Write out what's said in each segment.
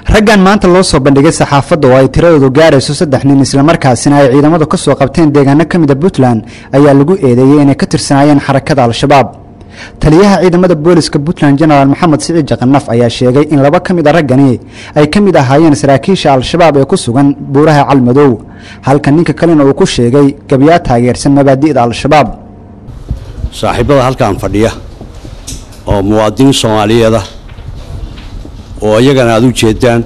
raggan maanta loo soo bandhigay saxaafadda oo ay tiradoodu gaarayso saddex nin islamarkaasina ay ciidamadu ka soo qabteen deegaano ka mida puntland ayaa lagu eedeeyey inay ka tirsanaayeen xarakada al-shabaab taliyaha ciidamada booliska puntland genaraal maxamed siciid jaqanaf ayaa sheegay in laba ka mid a raggani ay ka mid ahaayeen saraakiisha al-shabaab ee ku sugan buuraha calmadow halka ninka kalena uu ku sheegay gabyaa taageersan mabaadi'da al-shabaab saaxiibada halkan fadhiya oo muwaadiniin soomaaliyeeda oo iyagana aada u jeedaan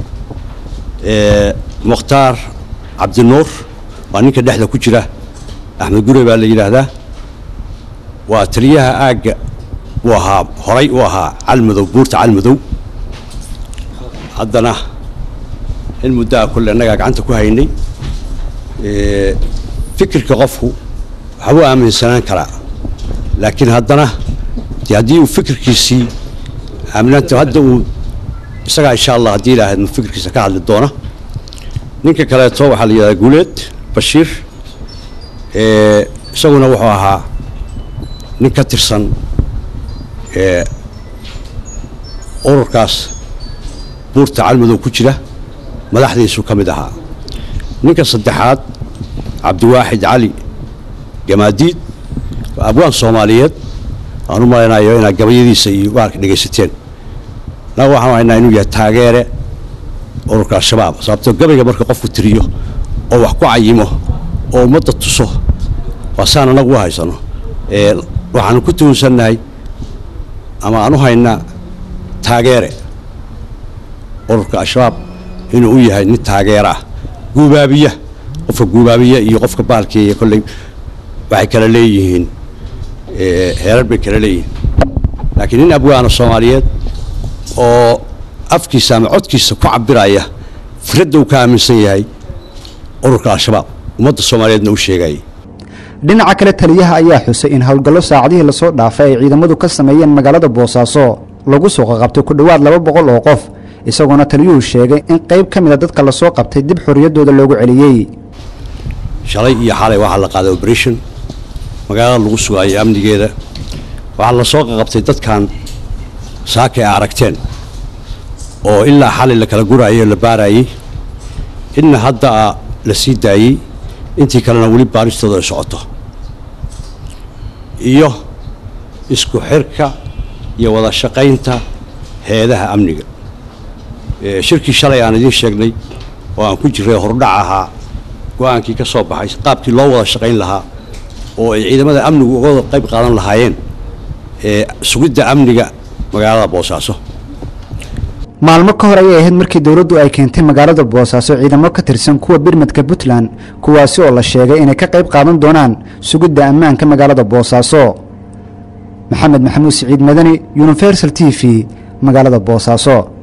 mukhtaar cabdinuur waa ninka dhexda ku jira axmed gure baa la yidhaahdaa waa taliyaha aagga uu ahaa horay u ahaa calmadow buurta calmadow haddana in muddaa kolle annagaa gacanta ku haynay fikirka qofku waxbuu aaminsanaan karaa laakiin haddana de haddii uu fikirkiisii aaminaanta hadda uu isagaa insha allah haddii ilaahayd ma fikirkiisa ka hadli doona ninka kaleeto waxaa la yidhahdaa guuleed bashiir isaguna wuxuu ahaa nin ka tirsan ururkaas buurta calmadow ku jira madaxdiisu ka mid ahaa ninka saddexaad cabdiwaaxid cali gamaadiid waa abwaan soomaaliyeed aan u malaynayo inaad gabayadiisa iyo waarka dhegaysateen naga waxaan haynaa inuu yahay taageere ururka al-shabaab sababtoo gabayga marka qofku tiriyo oo wax ku cayimo oo ummadda tuso waa saan anagu u haysano waxaanu ku tuhunsannahay ama aan u haynaa taageere ururka al-shabaab inuu u yahay nin taageera ah guubaabiya qofka guubaabiya iyo qofka baalkeeya kolley waxay kala leeyihiin heerar bay kala leeyihiin laakiin nin abwaana soomaaliyeed oo afkiisa ama codkiisa ku cabiraya firadda uu ka aaminsan yahay ururka al-shabaab ummadda soomaaliyeedna u sheegayay dhinaca kale taliyaha ayaa xusay in howlgallo saacadihii lasoo dhaafay ay ciidamadu ka sameeyeen magaalada boosaaso lagu soo qaqabtay ku dhowaad laba boqol oo qof isagoona taliyuhu sheegay in qayb ka mida dadka lasoo qabtay dib xorriyaddooda loogu celiyey shalay iyo xalay waxaa la qaaday oberation magaalada lagu sugaayay amnigeeda waxaa la soo qaqabtay dadkan saaka ay aragteen oo ilaa xalay la kala guraayay oo la baaraayey inna hadda la sii daayey intii kalena weli baaristooda ay socoto iyo isku xirka iyo wada shaqaynta heedaha amniga shirkii shalay aan idiin sheegnay oo aan ku jiray hordhac ahaa go-aankii ka soo baxay qaabkii loo wada shaqayn lahaa oo ay ciidamada amnigu uga wada qayb qaadan lahaayeen sugidda amniga magaalada boosaaso maalmo ka hor ayay ahayd markii dowladdu ay keentay magaalada boosaaso ciidamo ka tirsan kuwa birmadka puntland kuwaasi oo la sheegay inay ka qayb qaadan doonaan sugidda ammaanka magaalada boosaaso maxamed maxamuud siciid madani universal t v magaalada boosaaso